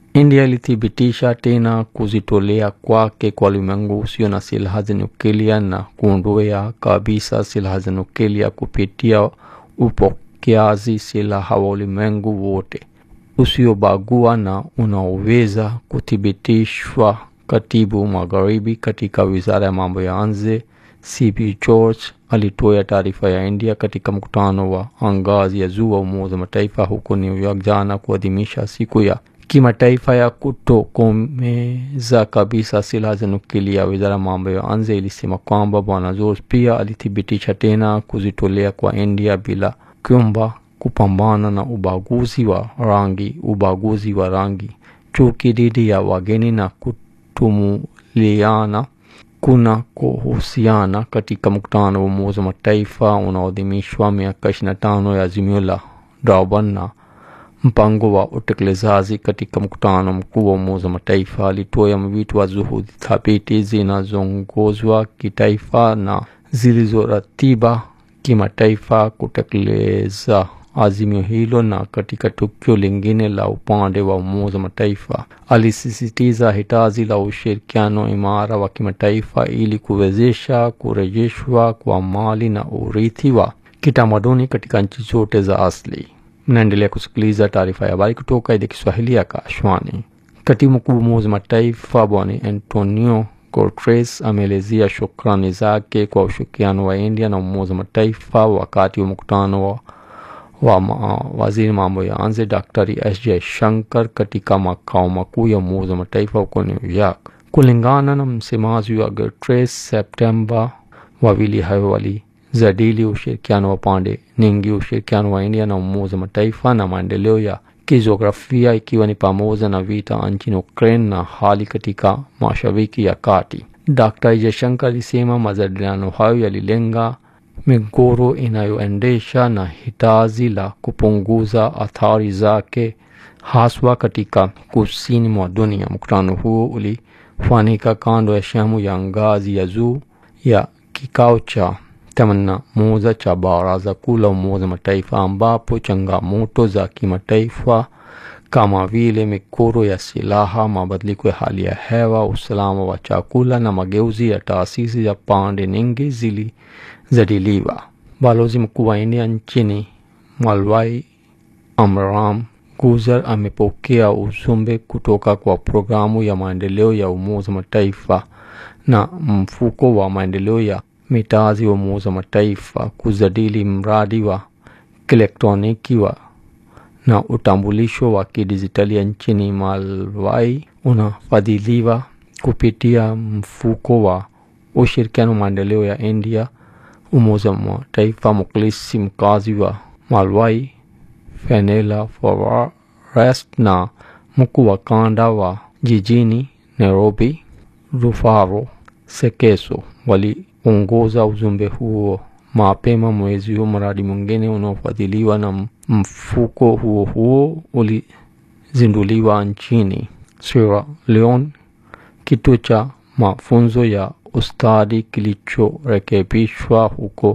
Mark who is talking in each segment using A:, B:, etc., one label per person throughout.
A: India ilithibitisha tena kujitolea kwake kwa ulimwengu usio na silaha za nyuklia na kuondoa kabisa silaha za nyuklia kupitia upokeaji silaha wa ulimwengu wote usiobagua na unaoweza kuthibitishwa. Katibu Magharibi katika wizara ya mambo ya nje CP George alitoa taarifa ya India katika mkutano wa ngazi ya juu wa Umoja wa Mataifa huko New York jana kuadhimisha siku ya kimataifa ya kutokomeza kabisa silaha za nuklia. Wizara ya mambo ya nje ilisema kwamba Bwana George pia alithibitisha tena kujitolea kwa India bila kuomba kupambana na ubaguzi wa rangi, ubaguzi wa rangi, chuki dhidi ya wageni na kutumuliana kuna kuhusiana katika mkutano wa Umoja wa Mataifa unaoadhimishwa miaka 25 ya azimio la Durban na mpango wa utekelezaji. Katika mkutano mkuu wa Umoja wa Mataifa alitoa mwito wa juhudi thabiti zinazoongozwa kitaifa na zilizoratiba kimataifa kutekeleza azimio hilo. Na katika tukio lingine la upande wa Umoja wa Mataifa alisisitiza hitaji la ushirikiano imara wa kimataifa ili kuwezesha kurejeshwa kwa mali na urithi wa kitamaduni katika nchi zote za asili. Mnaendelea kusikiliza taarifa ya habari kutoka idhaa Kiswahili ya Kashwani. Katibu mkuu wa Umoja wa Mataifa Bwana Antonio Guterres ameelezea shukrani zake kwa ushirikiano wa India na Umoja wa Mataifa wakati wa mkutano wa wa ma, waziri mambo ya nje Daktari S Jaishankar katika makao makuu ya Umoja wa Mataifa huko New York. Kulingana na msemaji wa Guterres, Septemba, wawili hao walijadili ushirikiano wa pande nyingi, ushirikiano wa India na Umoja wa Mataifa na maendeleo ya kijiografia, ikiwa ni pamoja na vita nchini Ukraine na hali katika Mashariki ya Kati. Daktari Jaishankar alisema majadiliano hayo yalilenga migogoro inayoendesha na hitaji la kupunguza athari zake haswa katika kusini mwa dunia. Mkutano huo ulifanyika kando ya shamu ya ngazi ya juu ya kikao cha themanini na moja cha Baraza Kuu la Umoja wa Mataifa ambapo changamoto za kimataifa kama vile migogoro ya silaha, mabadiliko ya hali ya hewa, usalama wa chakula na mageuzi ya taasisi ya pande nyingi zilijadiliwa. Balozi mkuu wa India nchini Malawi Amram Guzer amepokea ujumbe kutoka kwa programu ya maendeleo ya Umoja wa Mataifa na mfuko wa maendeleo ya mitaji wa Umoja wa Mataifa kujadili mradi wa kielektroniki wa na utambulisho wa kidijitali nchini Malawi unafadhiliwa kupitia mfuko wa ushirikiano maendeleo ya India, Umoja wa Mataifa. Mkilisi mkazi wa Malawi Fenela Forest na mkuu wa kanda wa jijini Nairobi Rufaro Sekeso waliongoza ujumbe huo mapema mwezi huu. Mradi mwingine unaofadhiliwa na mfuko huo huo ulizinduliwa nchini Sierra Leone, kituo cha mafunzo ya ustadi kilichorekebishwa huko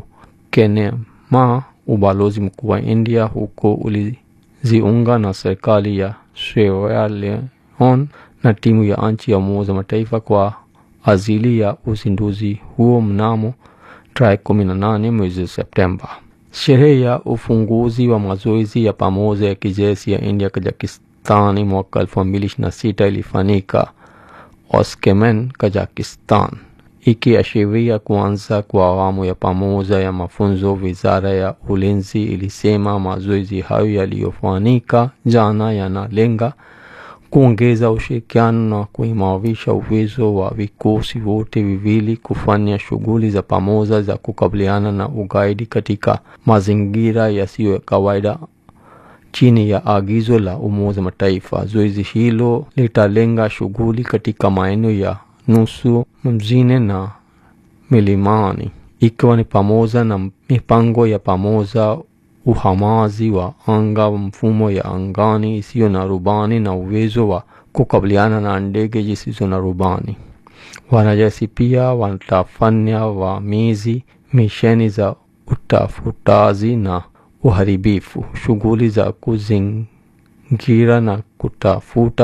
A: Kenema. Ubalozi mkuu wa India huko uliziunga na serikali ya Sierra Leone na timu ya nchi ya Umoja wa Mataifa kwa ajili ya uzinduzi huo mnamo tarehe 18 mwezi Septemba. Sherehe ya ufunguzi wa mazoezi ya pamoja ya kijeshi ya India Kazakhstani mwaka 2026 ilifanyika Oshkemen, Kazakhstan, ikiashiria kuanza kwa awamu ya pamoja ya mafunzo. Wizara ya ulinzi ilisema mazoezi hayo yaliyofanyika jana yanalenga kuongeza ushirikiano na kuimarisha uwezo wa vikosi vyote viwili kufanya shughuli za pamoja za kukabiliana na ugaidi katika mazingira yasiyo ya kawaida chini ya agizo la Umoja wa Mataifa. Zoezi hilo litalenga shughuli katika maeneo ya nusu mjini na milimani, ikiwa ni pamoja na mipango ya pamoja uhamaji wa anga, mfumo ya angani isiyo na rubani na uwezo wa kukabiliana na ndege zisizo na rubani. Wanajeshi pia watafanya wamizi, misheni za utafutaji na uharibifu, shughuli za kuzingira na kutafuta